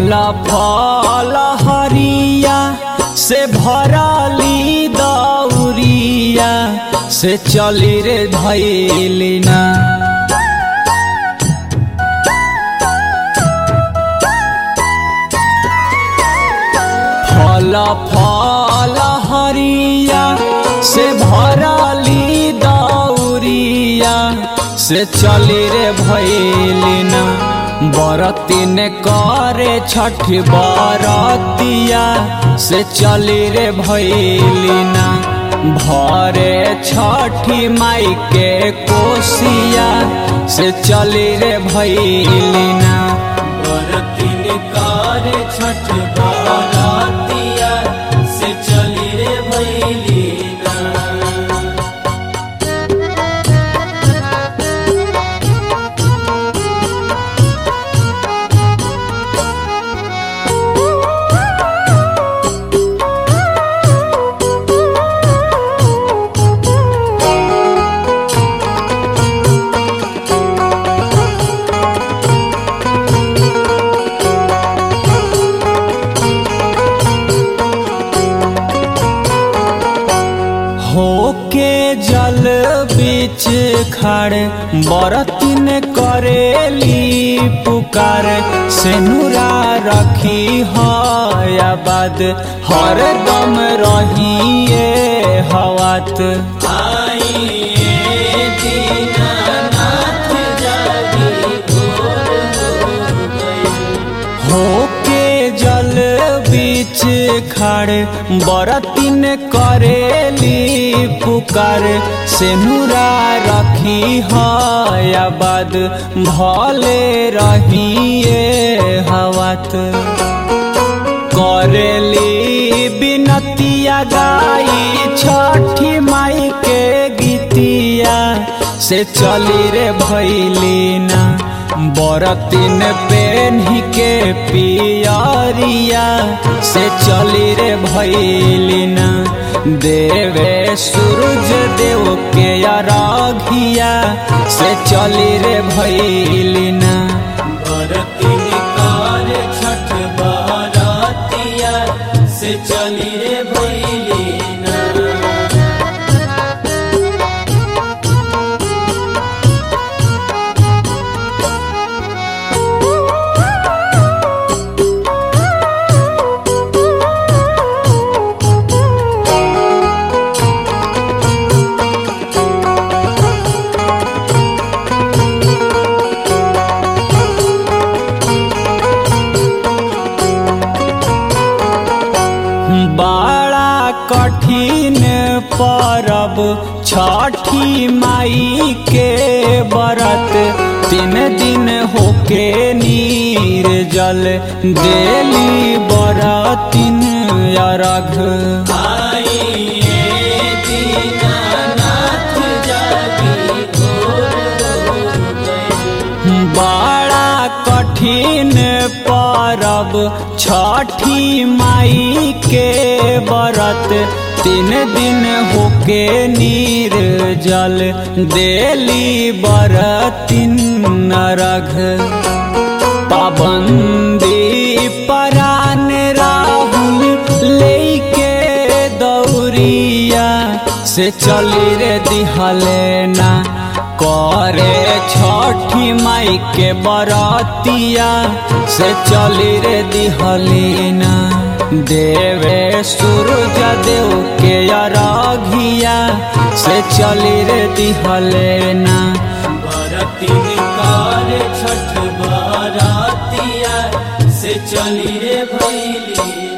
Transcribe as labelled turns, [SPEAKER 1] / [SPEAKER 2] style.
[SPEAKER 1] फल फल हरिया से भरली दौरिया से चली रे धैली ना फल फल हरिया से भरली दौरिया से चली रे भैलिना बरतीन करे छठ बरतिया से चली रे भैलिना भरे छठी माई के कोसिया से चली रे भैलिना
[SPEAKER 2] बरतिन करे छठ बरातिया से चली रे भैलीना
[SPEAKER 1] होके जल बीच खड़े बरतिन करेली पुकार सेनुरा रखी हयाबाद हर दम रहिए हवात
[SPEAKER 2] आइए दीनानाथ जागी भोर हो गई
[SPEAKER 1] होके जल बीच खड़े बरतिन करेली पुकार सेनुरा रखी हयाबाद भले रहिए हवात करेली बिनतिया गाई छठी माई के गीतिया से चली रे भैलीना बरतिन पेन्ही के पियरिया से चली रे भैलीना देवे सूरज देव के अरघिया से चली रे भैलीना
[SPEAKER 2] बरतिन करे छठ बरातिया से चली रे भैलीना
[SPEAKER 1] बड़ा कठिन परब छठी माई के बरत तीन दिन होके नीर जल देली बरतिन अरघ
[SPEAKER 2] आइए दीनानाथ जागी भोर हो गई
[SPEAKER 1] बड़ा कठिन परब छठी माई के बरत तीन दिन होके नीर जल देली बरतिन नरघ पाबंदी परान राहुल लेके दौरिया से चली रे दिहलेना करे छठी माई के बरतिया से चली रे दिहलीना देवे सूरज देव के अरघिया से चली रे दिहलेना
[SPEAKER 2] बरतिन करे छठ बरातिया से चली रे भैली